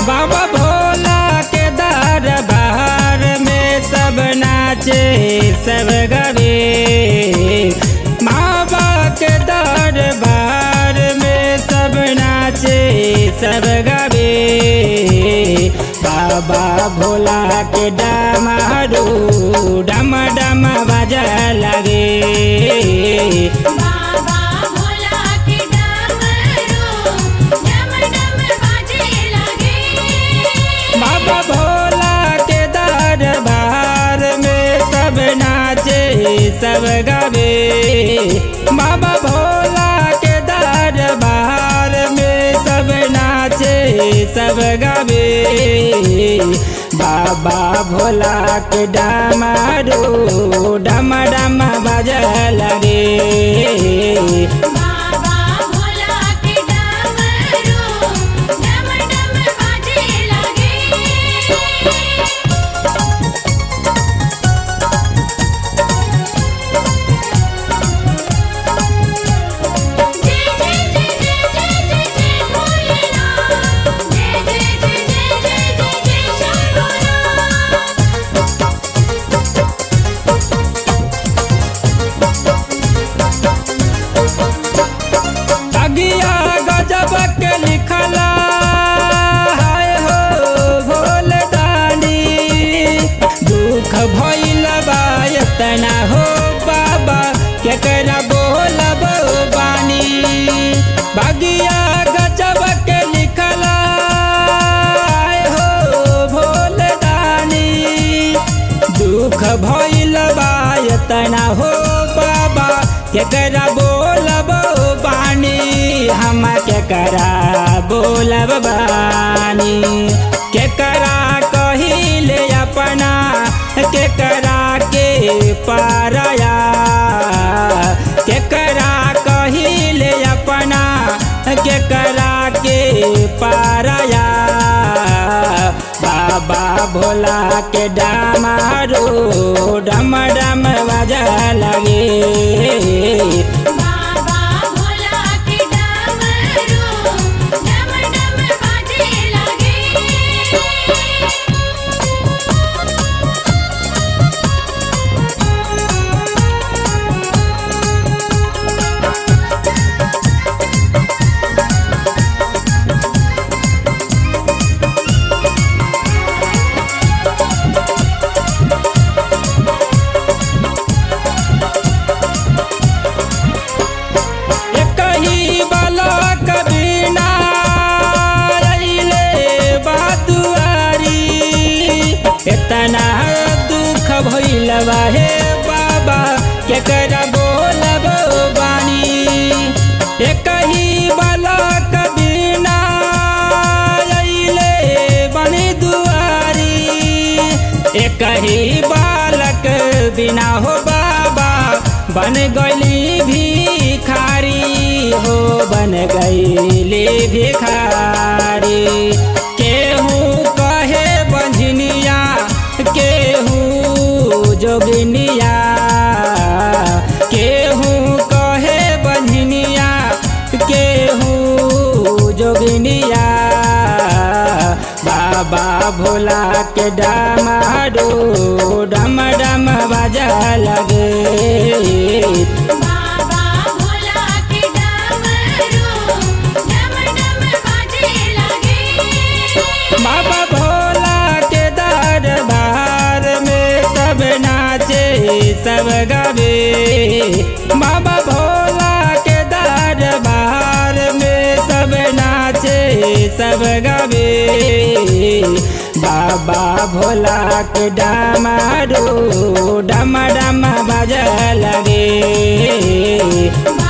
बाबा भोला के दरबार में सब नाचे सब गवे बाबा के दरबार में सब नाचे सब गवे बाबा भोला के डमरू डम डम बज लगे बाबा भोला के डमरू डम डम बाजे लगे बाबा भोला के दरबार में सब नाचे सब गावे बाबा भोला के दरबार में सब नाचे सब गावे बाबा भोला के डमरू डम डम बज लगे बाबा भोला के डमरू डम डम बाजे लगे जय जय जय जय जय जय जय भोलेनाथ जय जय जय जय जय जय जय शंभोनाथ अगिया गजब के लिखला हाय हो भोलदानी दुख भइल बा एतना हो बाबा केकरा बोलब बानी बगिया गजब के लिखला हाय हो भोलदानी दुख भइल बा एतना हो बाबा केकरा बोलब बानी हम केकरा बोलब बानी केकरा कहिले अपना केकरा के पारया केकरा कहिले अपना केकरा के पारया बाबा भोला के डमरू डम डम बज लगे बाबा भोला के डमरू डम डम बाजे लगे एक ही बालक बिना अइले बातुआरी इतना दुख भइल बा हे बाबा केकरा बोलब बानी एक ही बालक बिना अइले बनी दुआरी एक ही बालक बिना हो बाबा बन गईली भिखारी हो बन गईली भिखारी केहू कहे बंझनिया केहू जोगिनिया केहू कहे बंझनिया केहू जोगिनिया बाबा भोला के डमरू डम डम बज लगे बाबा भोला के डमरू डम डम बाजे लगे बाबा भोला के दरबार में सब नाचे सब गावे बाबा भोला के दरबार में सब नाचे सब गावे बाबा भोला के डमरू डम डम बज लगे